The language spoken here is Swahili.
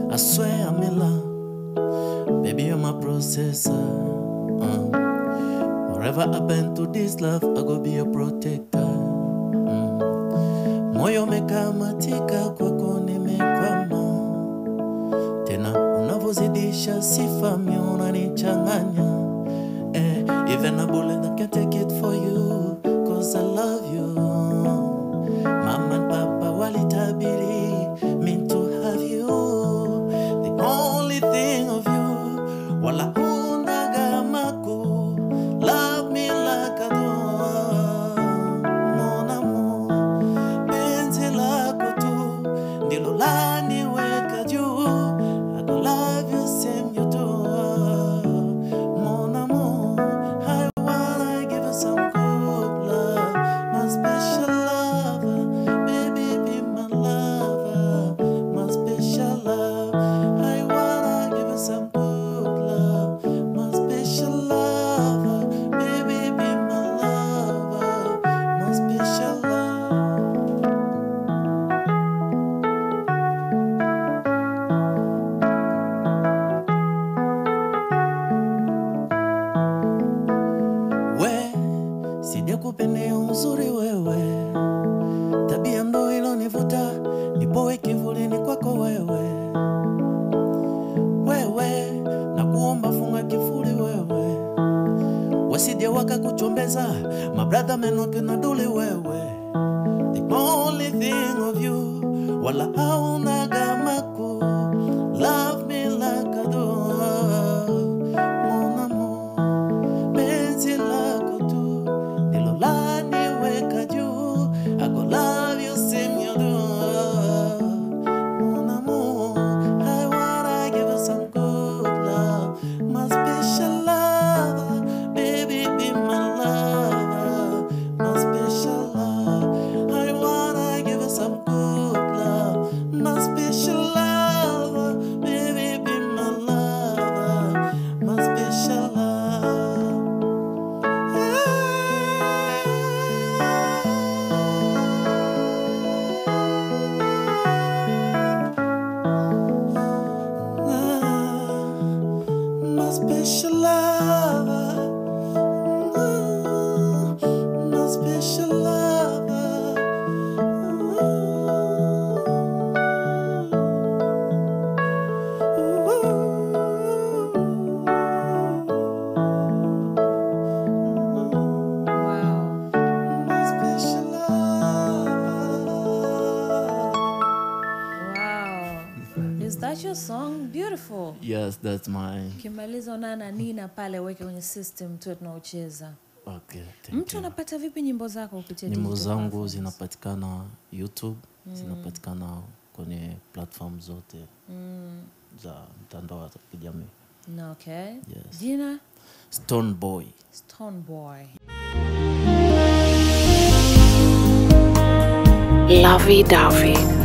I swear I'm in love. Baby, you're my processor. Uh. Wherever I've been to this love, I go be your protector. Mm. Moyo umekamatika kwako nimekwama, tena unavyozidisha sifa mi unanichanganya. Eh, even a bullet that can take it for you, cause I love you. Mama and Papa walitabiri me to have you. The only thing of you, wala unaga maku. Love me like I do, mon amour. Penzi lako tu ndilo laniweka juu. I go love you same you do, mon amour. I wanna give you some good love, my special lover. Baby, be my lover, my special love. I wanna give you some good love, my special lover. Baby, be my lover, my special love. we sija kupendea uzuri wewe, tabia ndo ilonivuta, nipoe kivulini kwako wewe. Wewe na kuomba funga kifuli wewe, wasije wakakuchombeza mabradha menoke na duli wewe. The only thing of you, wala hauna gamaku. Love me like I do, mon amour penzi lako tu ndilo laniweka juu. I go love you same you do. Mon amour, I wanna give you some good love, my special lover, baby be my lover, my special love. I wanna give you some good love, my special lover, baby be my lover, my special love. My special lover, my special lover. Wow. My special lover. Wow. Is that your song? Beautiful. Yes, that's mine. Ukimaliza una na Nina pale weke kwenye system tu tunaocheza. Okay, thank Mtu you. anapata vipi nyimbo zako kupitia Nyimbo digital zangu platforms? zinapatikana YouTube, zinapatikana kwenye platform zote za mtandao wa kijamii. Na okay. Yes. Jina Stone Boy. Stone Boy. Lovey Dovey.